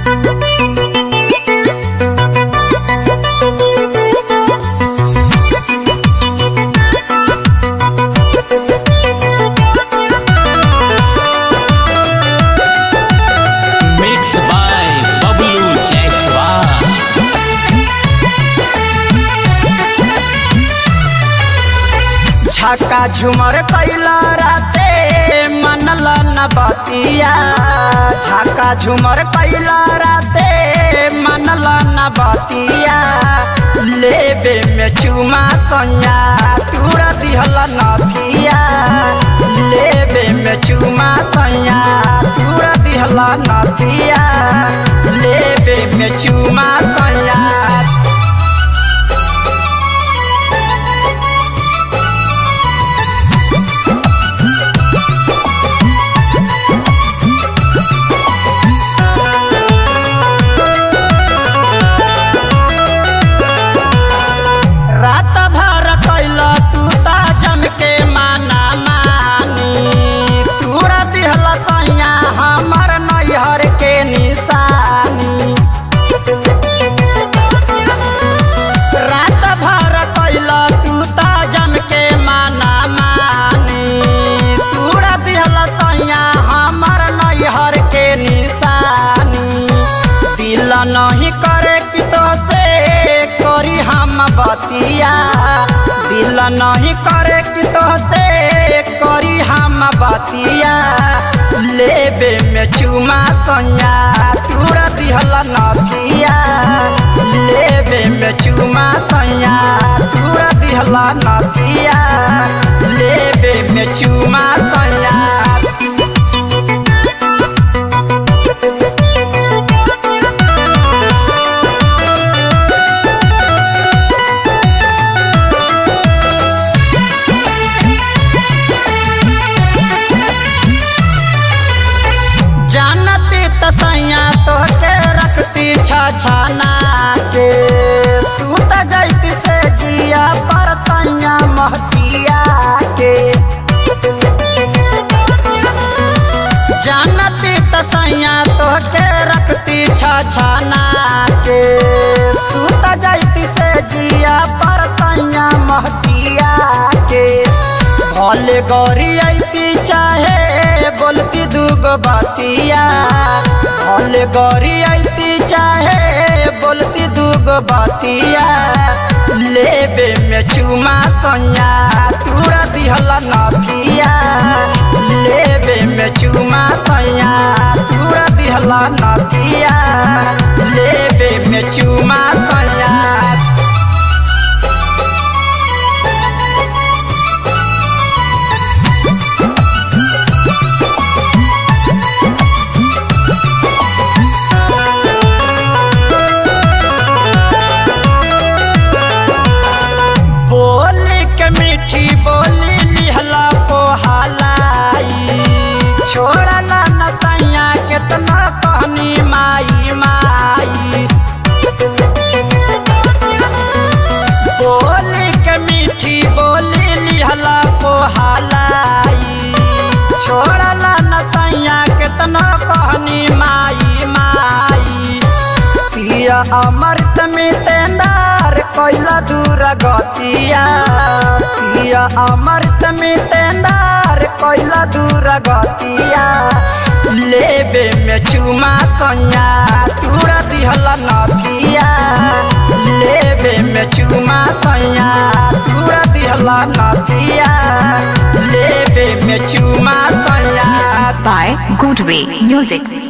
Mix by Bablu Jaiswal छक्का झुमर कैला राते मनल न बतिया छक्का झुमर कैला राते मनल न बतिया लेबे में चुमा सैया तूरा दिहल नथिया लेबे में चुमा सैया तूरा दिहल नथिया लेबे में चुमा सैया रात भर कैल तू ता जम के माना मानी तूरा दिहल सैया हमर नैहर के निशानी रात भर कैल तू ता जम के माना मानी तूरा दिहल सैया हमर नैहर के निशानी दिल नहीं करे कि तो से करी हम बतिया दिल नहीं करे कि तो से करी हम बतिया लेबे में चुमा सैया तूरा दिहल नथिया लेबे में चुमा सैया तूरा दिहल नथिया लेबे में चुमा सैया जानती तसैया तोहके रखती छछना के तू त जैती से जिया पर सैया महतिया के जानती तसैया तोहके रखती छछना के तू त जैती से जिया पर सैया महतिया के भले गौरी ऐती चाहे बोलती दूगो बतिया भले गौरी ऐती चाहे बोलती दूगो बतिया लेबे में चुमा सैया तूरा दिहल नथिया लेबे में चुमा सैया तूरा दिहल नथिया लेबे में चुमा सैया बोली के मीठी बोली लिहला पोहलाई छोड़ा ना नसैया केतना कहनी माई माई बोली के मीठी बोली लिहला पोहलाई छोड़ा ना नसैया केतना कहनी माई माई पिया अमृत में तेंदार कैला दूर गतिया पिया अमृत में तेंदार कैला दूर गतिया लेबे में चुमा सैया तूरा दिहल नथिया लेबे में चुमा सैया तूरा दिहल नथिया लेबे में चुमा सैया by Goodway Music.